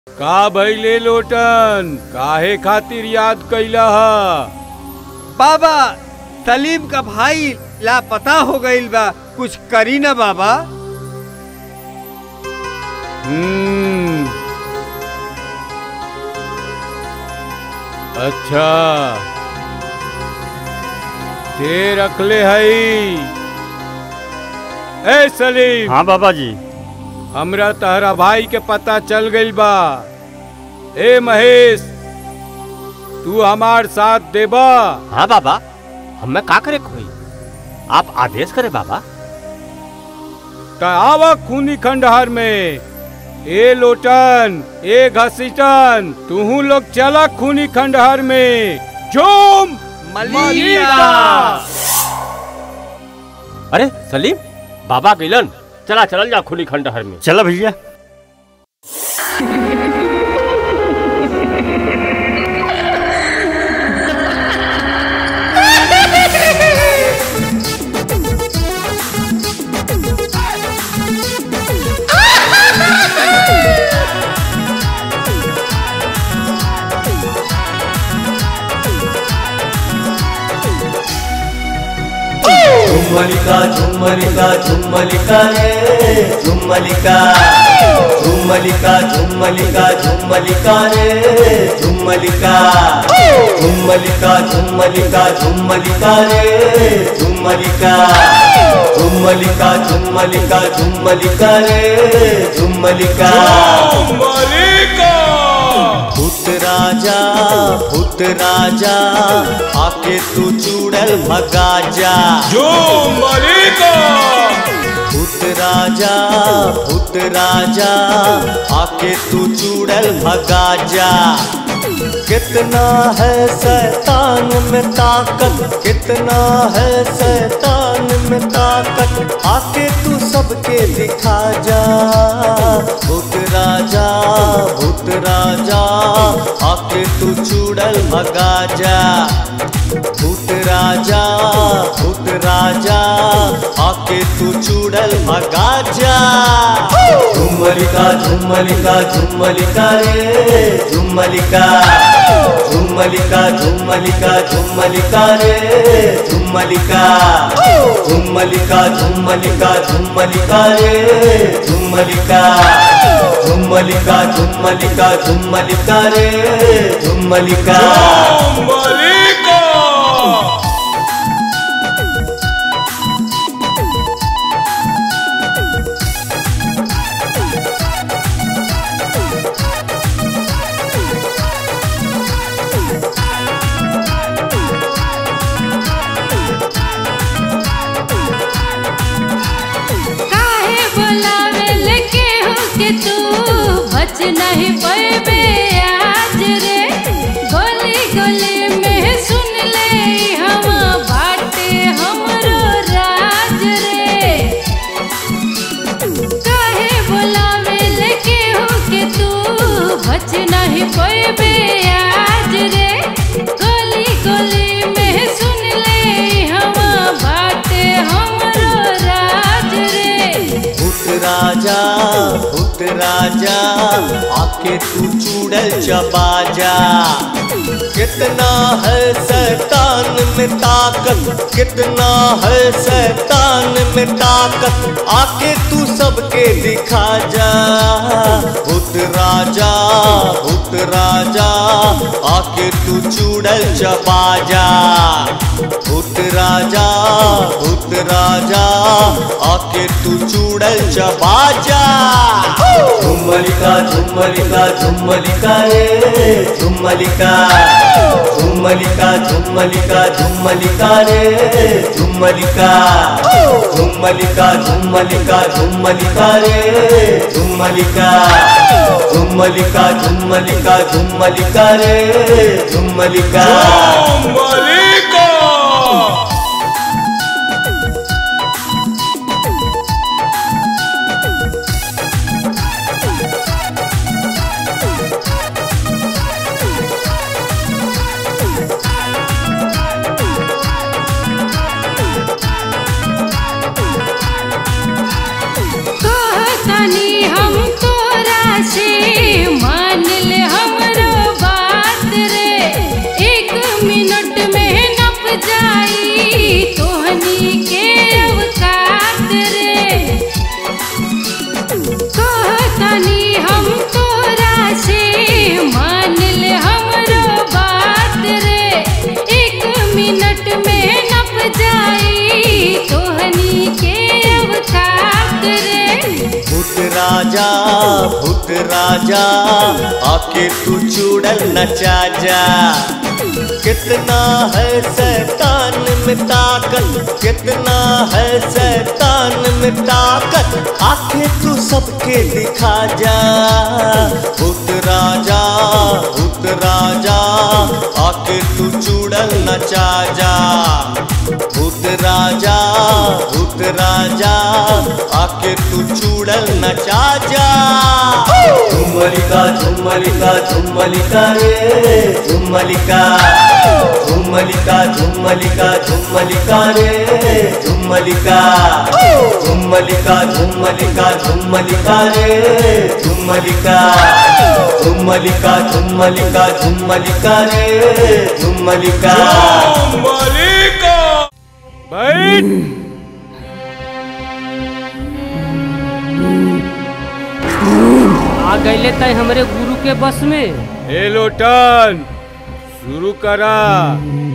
का भइले लोटन काहे खातिर याद कैला ह बाबा सलीम का भाई लापता हो गईल बा कुछ करी ना बाबा हम्म अच्छा ते रखले हई ए सलीम हाँ बाबा जी हमरा तहरा भाई के पता चल गइल बा ए महेश तू हमार साथ देबा हाँ बाबा हमें का करे कोई आप आदेश करे बाबा त आवा खूनी खंडहर में ए लोटन ए घसीटन तूहू लोग चला खूनी खंडहर में जोम मलिका अरे सलीम बाबा गिलन चला चलल जा खुली खंडहर में चला भैया झुम्मलिका झुम्मलिका झुम्मलिका रे झुम्मलिका झुम्मलिका झुम्मलिका झुम्मलिका रे झुम्मलिका झुम्मलिका झुम्मलिका झुम्मलिका रे झुम्मलिका झुम्मलिका झुम्मलिका झुम्मलिका रे झुम्मलिका भूत राजा भूत राजा आके तू चूड़ल भगा जा भूत राजा भूत राजा आके तू चूड़ल भगा जा कितना है शैतान में ताकत कितना है शैतान में ताकत आके तू सबके दिखा जा भूत राजा भूत राजा आके तू चूड़ल भगा जा भूत राजा भूत राजा आके तू चूड़ल भगा जा झुम्मलिका झुम्मलिका झुम्मलिका रे झुम्मलिका झुम्मलिका झुम्मलिका झुम्मलिका रे झुम्मलिका झुम्मलिका झुम्मलिका झुम्मलिका रे झुम्मलिका झुम्मलिका झुम्मलिका झुम्मलिका रे झुम्मलिका काहे बोलावेल केहू के तू बच नहीं पैबे आज रे गोली गोली में सुन ले हम बाटे हमरो राज रे काहे बोलावेल केहू के तू बच नहीं पैबे आज रे गोली गोली में सुन ले हम बाटे हमरो राज रे भूत राजा भूत राजा आके तू चूड़ल चबा जा कितना है शैतान में ताकत कितना है शैतान में ताकत आके तू सबके दिखा जा भूत राजा भूत राजा आके तू चूड़ल चबा जा भूत राजा भूत राजा आके तू चूड़ल चबा जा झुम्मलिका झुम्मलिका झुम्मलिका रे झुम्मलिका झुम्मलिका झुम्मलिका झुम्मलिका रे झुम्मलिका झुम्मलिका झुम्मलिका झुम्मलिका रे झुम्मलिका झुम्मलिका झुम्मलिका झुम्मलिका रे झुम्मलिका कहतनी हम तोरा से मान भूत राजा आके तू चूड़ल नचा जा कितना है शैतान में ताकत कितना है शैतान में ताकत आके तू सबके दिखा जा भूत राजा भूत राजा आके तू चूड़ल नचा जा भूत राजा भूत राजा आके तू चूड़ल नचा जा झुमलिका झुमलिका झुमलिका रे झुमलिका झुमलिका झुमलिका झुमलिका रे झुमलिका झुमलिका झुमलिका झुमलिका रे झुमलिका झुमलिका झुमलिका झुमलिका रे झुमलिका मलिका बैठ आ गईले तय हमरे गुरु के बस में ए लोटन शुरू करा